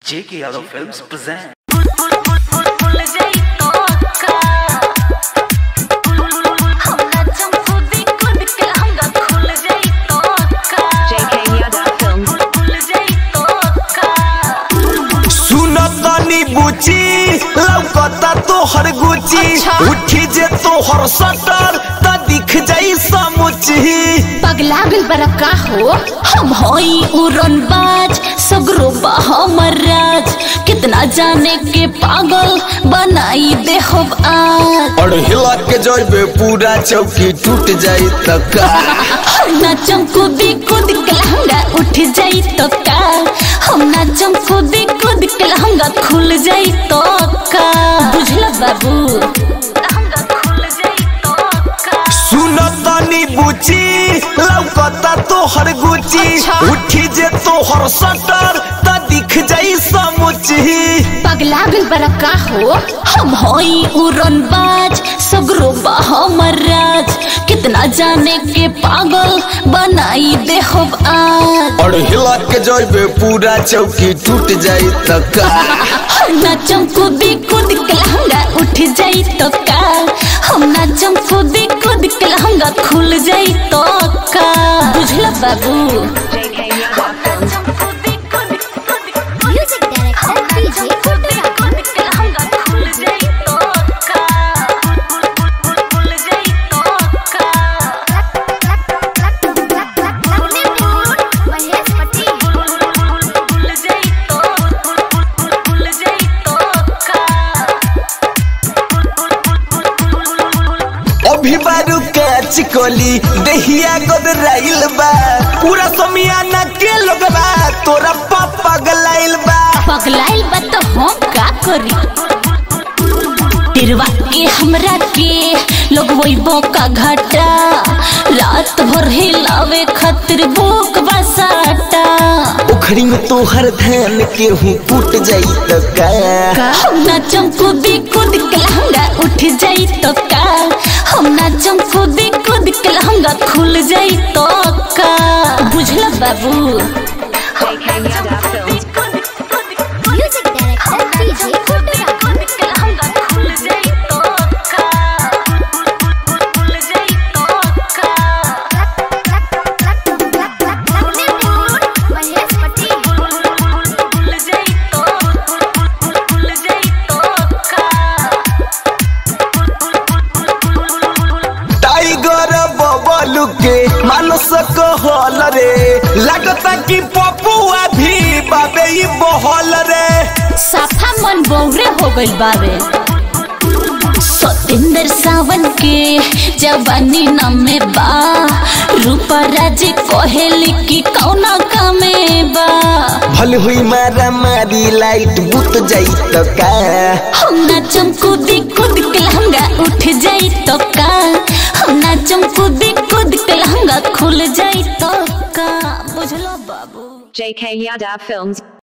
J.K. Yadav Films present. JK Yada Films. सुनो तनी बुची लौकता तोहर गुची अच्छा। उठी जे तोहर सटर त दिख जाई समुची पगला गल बरा का हो हम होई उड़न बाज सगरो बा हमर राज कितना जाने के पागल बनाई दे हो आज और हिला के जइबे पूरा चौकी टूट जाई त का हम नाचम कूदी कूद के लहंगा उठ जाई तो का हम नाचम कूदी कूद के लहंगा खुल जाई तो का बुझला बाबू लहंगा खुल जाई तो का सुनो तनी बुची लौकता तोहर गुची अच्छा। उठी जे तोहर सटर त दिख जाई समुची पगला गल बरा का हो हम होई उड़न बाज सगरो बा हमर राज कितना जाने के पागल बनाई दे हो आज और हिला के जइबे पूरा चौकी टूट जाई त का हम नाचम कूदी कूद के लहंगा उठ जाई तो का हम नाचम कूदी कूद के लहंगा खुल जाई तो का बुझला बाबू JK Yada Films. Music director DJ कूद के लहंगा खुल जाई तो का खुल जाई तो अभी बारू के चिकोली दहिया गोदराइल बा पूरा समियाना के लोगबा तोरा पापा गलाइल बा पगलाइल बा तो हम का करी तिरवा के हमरा के लोग वही बोका घाटा रात भर हिलावे खातिर भूख बसाटा उखड़ी में तोहर धान के हूँ फूट जाई त का हम नाचम कूदी कूद के लहंगा उठ जाई तो का हम नाचम कूदी कूद के लहंगा खुल जाई तो का बुझला बाबू JK Yada Films. Music director DJ कूद के लहंगा खुल जाई तो का खुल जाई तो का टाइगर बबलू के मानस कहल रे लगता कि पपुआ भी बाबे ई बहल रे साफा मन बौरे हो गइल बावे सतेंद्र सावन के जवानी नमे बा रूपा राज कहेली कि कौना कमे बा भल हुई मारा मारी लाइट बुत जाई त का हम नाचम कूदी कूद के लहंगा उठ जाई तो का हम नाचम कूदी कूद के लहंगा खुल जाई तो का बुझलो बाबू JK Yada Films.